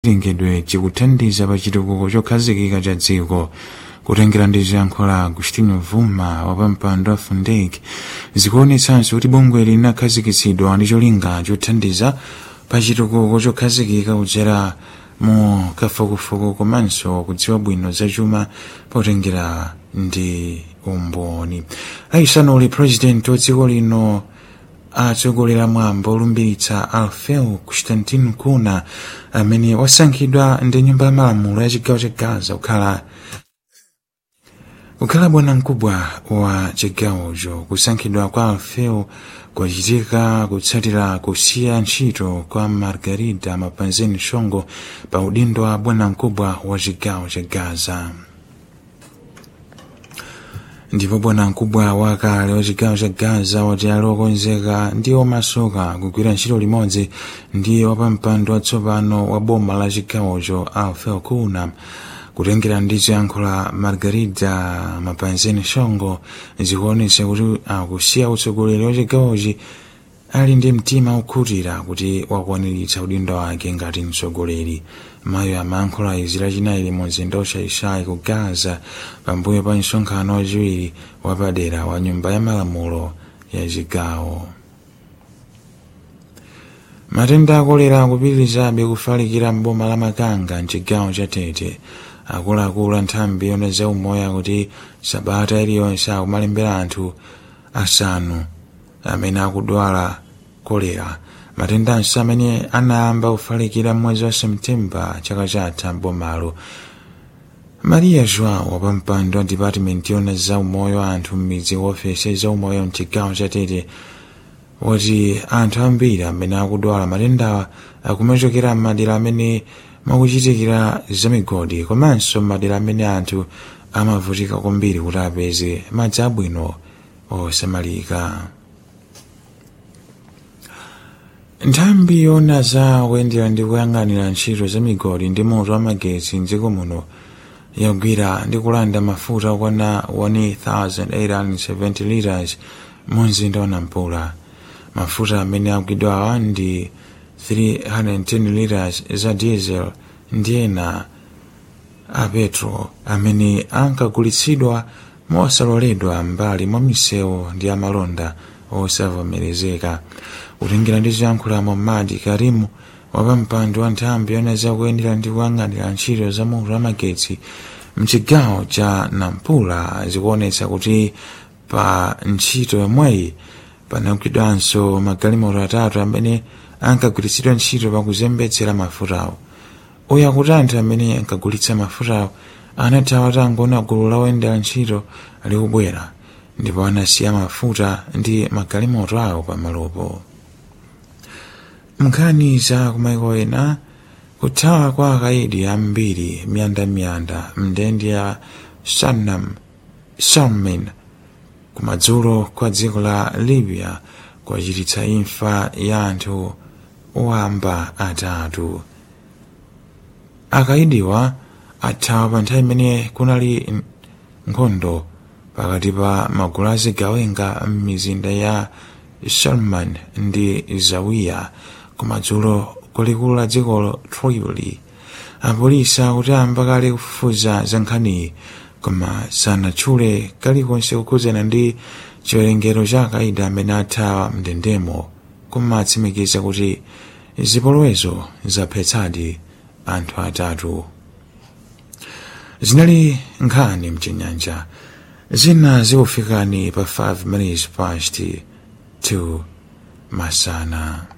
chilengedwe chikuthandiza pa chitukuko chokhazikika cha dziko kutengera ndi ziyankhulo za agustino vuma wapampando wa fundek zikuonetsanso kuti bungwe linakhazikitsidwa ndi cholinga chothandiza pa chitukuko chokhazikika kudzera mu kafukufuku komanso kudziwa bwino za chuma potengera ndi umboni aisanuli president wa dziko lino atsogolera mwambo olumbiritsa alfeu constantino kuna amene wasankhidwa ndi nyumba ya malamulo ya chigawo cha gaza kukhala kukhala bwanamkubwa wa chigawocho kusankhidwa kwa alfeu kwachitika kutsatira kusiya ntchito kwa margarida mapanzeni shongo pa udindo wa bwanamkubwa wa chigawo cha gaza ndipo bwanamkubwa wakale wa chigawo cha gaza wati ali okonzeka ndi omasuka kugwira ntchito limodzi ndi wapampando watsopano wa boma la chigawocho alfeu kuna kutengera ndi ziyankhulo za margarida mapanzeni shongo zikuonetsa kuti akusiya utsogoleri wa chigawochi ali ndi mtima wokhutira kuti wakwaniritsa udindo wake ngati mtsogoleri mayo amayankhula izi lachinayi limodzi ndi oshayishayi ku gaza pambuyo pa msonkhano wachiwiri wapadera wa nyumba ya malamulo ya chigawo matenda akolera akupitirizabe kufalikira mboma la makanga mchigawo cha tete akuluakulu a nthambi yona za umoyo kuti sabata iliyonse akumalembera anthu asanu amene akudwala kolera matendanso amene anayamba kufalikira mwezi wa septemba chaka chatha mbomalo maria joão wapampando wa department yona za umoyo wa anthu m'midzi ofesi za umoyo mchigawo cha tete wati anthu ambiri amene akudwala matendawa akumachokera m'madera amene makuchitikira zamigodi komanso m'madera amene anthu amavutika kwambiri kuti apeze madzi abwino osamalika nthambi yona za kuyendera ndi kuyang'anira ntchito za migodi ndi moto wa magetsi mdziko muno yagwira ndi kulanda mafuta okwana 1870 liters mu mzinda wa nampula mafuta amene agwidwawa ndi 310 liters za diesel ndi ena a petro amene ankagulitsidwa mosaloledwa mbali mwa misewu ndi amalonda osavomerezeka kutengera ndi ziyankhulo madi karimu wapampando wa nthambi yona zakuyendera ndi kuyang'anira ntchito za moto wa magetsi mchigawo cha nampula zikuonetsa kuti pa ntchito yomweyi panagwidwanso magalimoto atatu amene ankagwiritsidwa ntchito pakuzembetsera mafutawo uyu akuti anthu amene ankagulitsa mafutawo anathawa tangoona gulu la oyendera ntchito likubwera ndipo anasiya mafuta ndi magalimoto awo pamalopo nkhani za kumaiko ena kuthawa kwa akaidi ambiri miyandamiyanda mndende ya sanam salmin kumadzulo kwa dziko la libya kwachititsa imfa ya anthu owamba atatu akaidiwa athawa pa nthawi imene kunali nkhondo pakati pa magulu azigawenga m'mizinda ya salman ndi zawiya kumadzulo kulikulu la dziko tripoli apolisi akuti amba kale kufufuza za nkhaniyi koma sanatchule kalikonse kukhudzana ndi chiwerengero cha akaidi amene athawa mndendemo koma atsimikiza kuti zipolowezo zaphetsadi anthu atatu zinali nkhani mchinyanja zina zikufikani pa 5 minutes past 2 masana